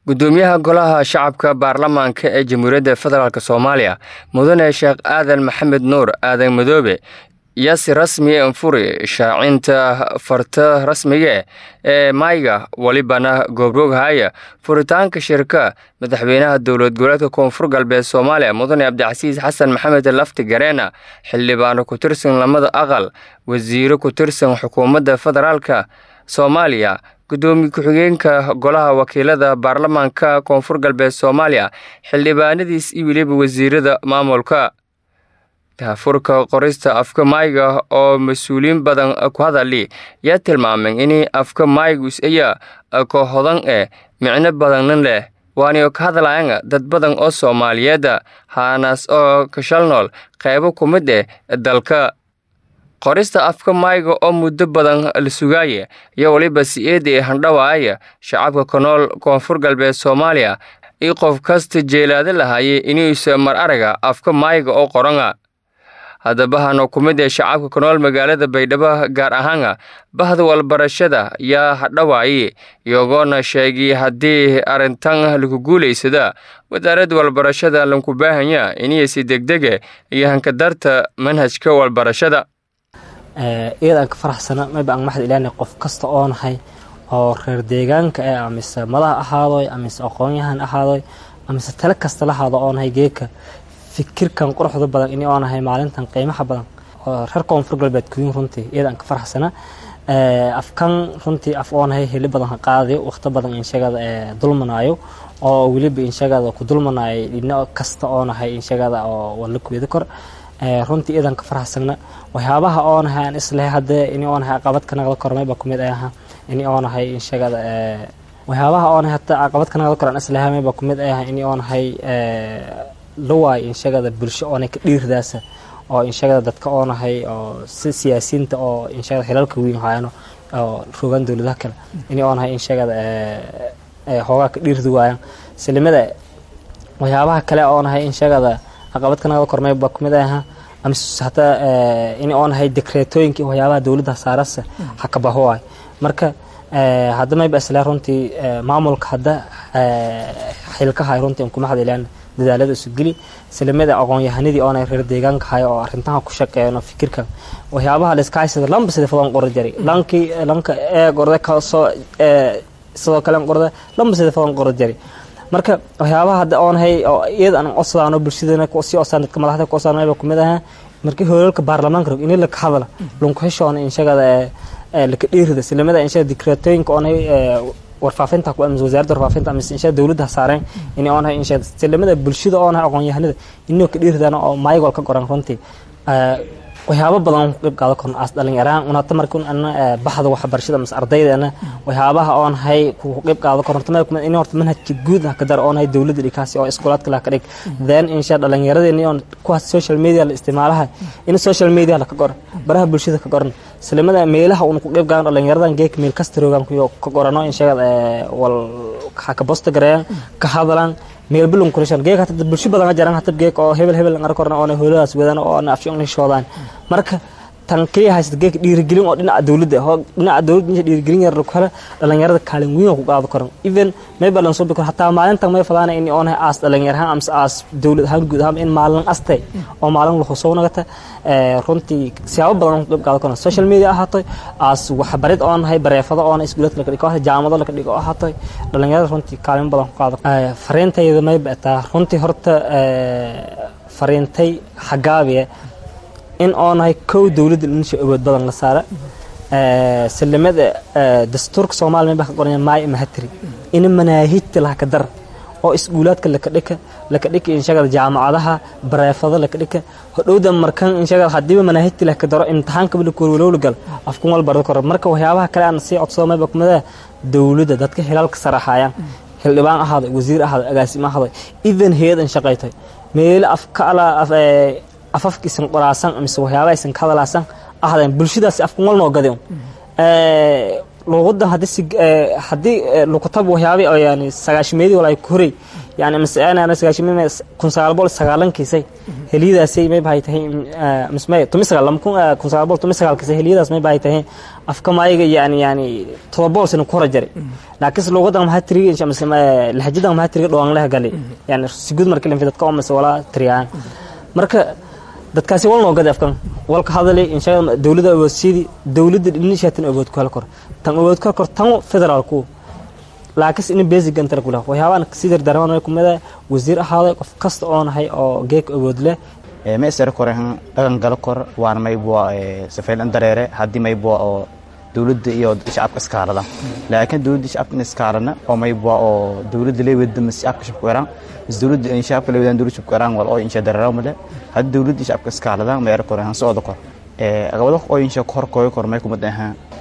gudoomiyaha golaha shacabka baarlamaanka ee jamhuuriyadda federaalk soomaaliya mudane sheekh aadan maxamed nuur aadan madoobe iyo si rasmi anfuri shaacinta farta rasmiga ee mayga welibana goobroogahaya furitaanka shirka madaxweynaha dowlad goboleedka koonfur galbeed soomaaliya mudane cabdicasiis xasan maxamed lafti gareena xildhibaano ku tirsan lamada aqal wasiiro ku tirsan xukuumadda federaalka soomaaliya gudoomiye ku-xigeenka golaha wakiilada baarlamaanka koonfur galbeed soomaaliya xildhibaanadiis iyo weliba wasiirada maamulka daafurka qorista afka mayga oo mas-uuliyiin badan ku hadali yaa tilmaamay in afka maygus ayaa ka hodan eh micno badanna leh waana ka hadlayan dad badan oo soomaaliyeeda haanaas oo kashal nool qaybo ku mid eh dalka qorista afka mayga oo muddo badan la sugaaya iyo weliba si-eeda ee handhawaaya shacabka ka nool koonfur galbeed soomaaliya iyo qof kasta jeelaada lahaaye inuusa mar araga afka mayga oo qorana haddaba hano ku mid ee shacabka ka nool magaalada baydhabo gaar ahaana bahda walbarashada yaa hadhawaaye iyagoona sheegay haddii arrintan lagu guulaysada wasaaradda walbarashada lanku baahanya iniyasi degdege iyo hankadarta manhajka walbarashada iyada aan ka faraxsana mayba aan maxad ilaanay qof kasta oo nahay oo reer deegaanka eh amise madaha ahaadoy amise aqoon-yahan ahaadoy amise tale kasta lahaado oo nahay geeka fikirkan quruxda badan ini oo nahay maalintan qiimaha badan oo reer koonfur galbeed kuyin runtii iyada aan ka faraxsana afkan runtii af oo nahay heli badan ha qaadayo waqti badan inshagada dulmanaayo oo weliba inshagada ku dulmanaayo dhibno kasta oo nahay inshagada oo wala kuweda kor runtii iyadan ka faraxsana waxyaabaha oo nahay aan islahay hadee ini oo nahay caqabad ka naqda kor mayba kumid ay aha ini oo nahay inshagada waxyaabaha oo nahay hata caqabad ka naqda kor aan islahay mayba kumid ay aha ini oo nahay lawaay inshagada bulsho oonay ka dhiirdaasa oo inshagada dadka oo nahay oo si siyaasiyiinta oo inshagada xilalka weyn hayano oo rogaan dowladaha kale ini oo nahay inshagada hoogaa ka dhiirdi waayaan islimada waxyaabaha kale oo nahay inshagada caqabad ka naqda kormay baa kumid aha amise hataa in oo nahay dekreetooyinka iyo waxyaabaha dowladda saarasa ha ka baho waay marka hadda mayba isla runtii maamulka hadda xilkahay runtii in kuma hadilaan dadaalada isu geli islamada aqoon-yahanadii oona reer deegaanka hay oo arintaha ku shaqeeyno fikirkan waxyaabaha layska haysada lamba sida fadan qora jari lankii lanka ee qorda kasoo sidoo kale qorda lamba sida fadan qora jari marka waxyaabaha hadda oonahay oo iyada aan codsadaan bulshadana si codsadaan dadka madaxda ku codsadaan mayba kumid aha markii hoolalka baarlamaanka rog in la ka hadla lunku xishoona inshagada laka dhiirida islamada inshada dikreetooyinka oonay warfaafinta ku amis wasaaradda warfaafinta amis insha dawladda saareen inay oonahay insha silamada bulshada oonahay aqoon-yahanada inuu ka dhiirdaan oo maayagol ka qoran runtii waxyaabo badan ku qayb qaadan karno as dhalinyaraan unata markii ana baxda waxbarashada mas ardaydeena waxyaabaha oonahay ku qayb qaadan karno tamay kuma in horta manhajka guud ka dar oonahay dawladda dhikaasi oo iskoolaadka la ka dhig then insha dhalinyaradeenii oon kuwaas social media la isticmaalaha in social media la ka qoran baraha bulshada ka qoran islamada meelaha uun ku qayb qaadan dhalinyaradan geek meel kasta roogan ku ka qorano insha wal ka bosta gareeyaan ka hadlaan meel bulun kulishan geek hata bulsho badan jaran hata geek oo hebel hebel ngar korna oo hooladaas wadana oo ana afshan shoodaan marka tan kaliya haysta geek dhiirigelin oo dhinaca dawladda oo dhinaca dawladda dhiirigelin yar kale dhalinyarada kaalin weyn ku qaado karan even may balan soo bikor hataa maalintan may fadana in oo aas dhalinyarahan amse aas dawlad ahaan guud ahaan in maalin astay oo maalin la soo nagata runtii siyaabo badan ku qayb qaado karan social media ahaato aas waxbarid oo nahay bareefado oo iskuuladka la dhigo jaamado la dhigo ahaato dhalinyarada runtii kaalin badan ku qaado fariintayda may bataa runtii horta fariintay xagaabiye in oo nahay kow dowladda dhinisha awood badan la saara salimada dastuurka soomaaliya may baa ka qoranya maay mahatiri in manaahijta laha ka dar oo iskuulaadka laka dhika laka dhika inshagada jaamacadaha bareefado laka dhika hodhowda markan inshagada hadiiba manaahijta laka daro imtixaanka bila kuwalwalowla gal afkun wal barda koro marka waxyaabaha kale aan sii codsado mayba kumida dowladda dadka hilalka saraxayaan xildhibaan ahaaday wasiir ahaaday agaasimo ahaaday even hay-adan shaqaytay meelo afka ala afafka isan qoraasan mise waxyaaba isan ka hadalaasan ahdeen bulshadaasi afkan wal noo gadi luuqadan haddii si haddii lukutab waxyaabi oo yani sagaashimeedii wala ay koray yani masana sagaashimeed kun sagaal boqol sagaalankiisay heliyadaasay may bahay tahay mismay tumi sagaal lama kun kun sagaal boqol tumi sagaalkiisay heliyadaas may bahay tahay afka maayiga yani yani todoba boqol sano ku hora jaray laakiinse luuqadan maxaa tiriga mise lahajadan maxaa tiriga dhawaan laha galay yani si guud marka linfi dadka oo mise walaa tiriyaan marka dadkaasi wal noo gadi afkan walka hadalay insha dowladda awoodsiidi dowladda dhinishaa tan awood ku hel kor tan awood ku hel kor tan federaalku laakiinse in basic gantara ku leh waxyaabaan sidar darmaan way kumida wasiir ahaaday qof kasta oo nahay oo geek awood leh meesar korehan dhagan galo kor waan maybua safaylan dareere haddii maybua oo dowladda iyo shacabka iskaalada laakiin dowladda shacabka in iskaalana oo maybua oo dowladda leewada mas shacabka shacabka weeraan mas dowladda in shacabka leewadaan dowladda shacabka weeraan wal oo insha dareero male haddii dowladda shacabka iskaalada meero korehan socda kor agabada oo insha kor koyo kor may kumad ahaan